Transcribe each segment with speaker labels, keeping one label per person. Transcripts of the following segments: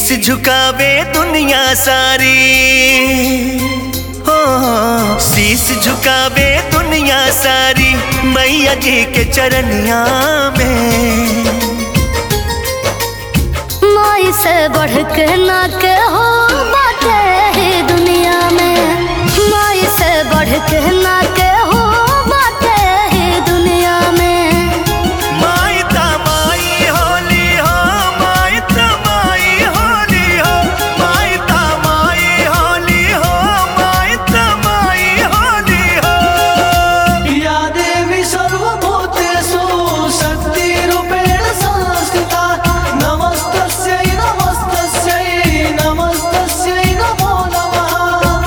Speaker 1: झुकावे दुनिया सारी हो शीस झुकावे दुनिया सारी मैया जी के चरनिया में
Speaker 2: माई से बढ़ के ना के हो बाटे है दुनिया में माई से बढ़ के ना के हो बाटे है दुनिया में
Speaker 1: माई तमाई होली हो माई तमाई होली हो माई तमाई होली हो माई तमाई होली हो
Speaker 3: या देवी सर्वभूतेषु शक्तिरूपेण संस्थिता नमस्तस्यै नमस्तस्यै नमस्तस्यै नमो नमः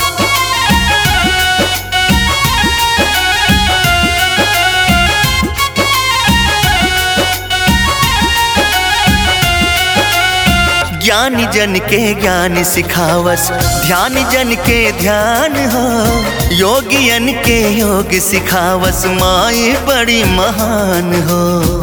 Speaker 1: ज्ञानी जन के ज्ञान सिखावस ध्यान जन के ध्यान हो योगियन के योग सिखावस माई बड़ी महान हो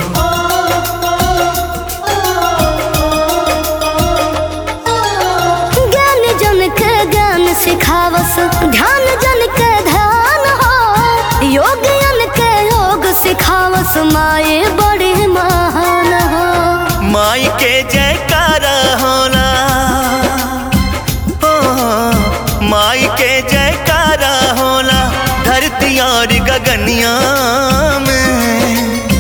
Speaker 2: ज्ञान जन के ज्ञान सिखावस ध्यान जन के ध्यान हो योग जन के योग सिखावस माए बड़ी महान हो
Speaker 1: माई के जयकारा होला हो माई के जयकारा होला धरती और गगनिया में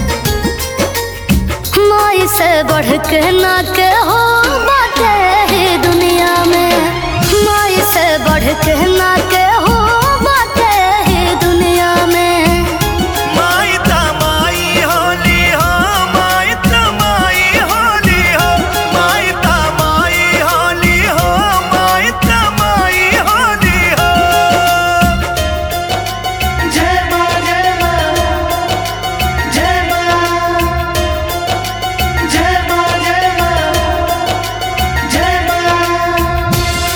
Speaker 2: माई से बढ़ के ना के हो बाटे है दुनिया में माई से बढ़ के ना के हो बाटे है दुनिया में
Speaker 1: माई तमाई होली हो माई तमाई होली हो माई तमाई होली हो माई तमाई होली हो
Speaker 3: जय मां जय मां जय मां जय मां जय मां जय मां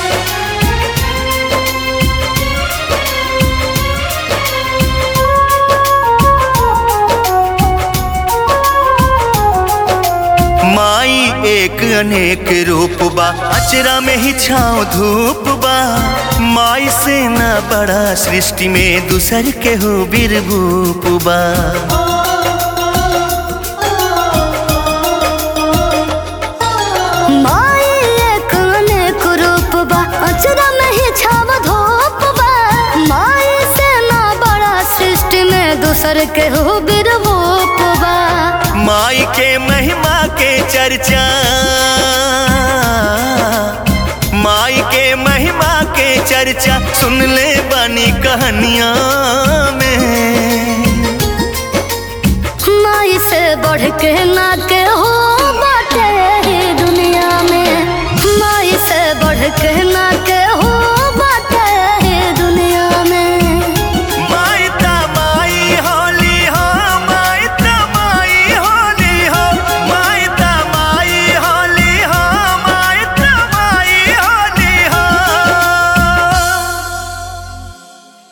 Speaker 1: माई एक अनेक रूप बा अचरा में ही छाँव धूप बा माई से ना बड़ा सृष्टि में दूसर के हो बिरभूप बा
Speaker 2: माई एक अनेक रूप बा अचरा में ही छाव धूप बा माई से ना बड़ा सृष्टि में दूसर के हो बिरभूप बा
Speaker 1: माई के महिमा के चर्चा माई के महिमा के चर्चा सुन ले बनी कहानियां में
Speaker 2: माई से बढ़ के ना के हो बाटे है दुनिया में माई से बढ़ के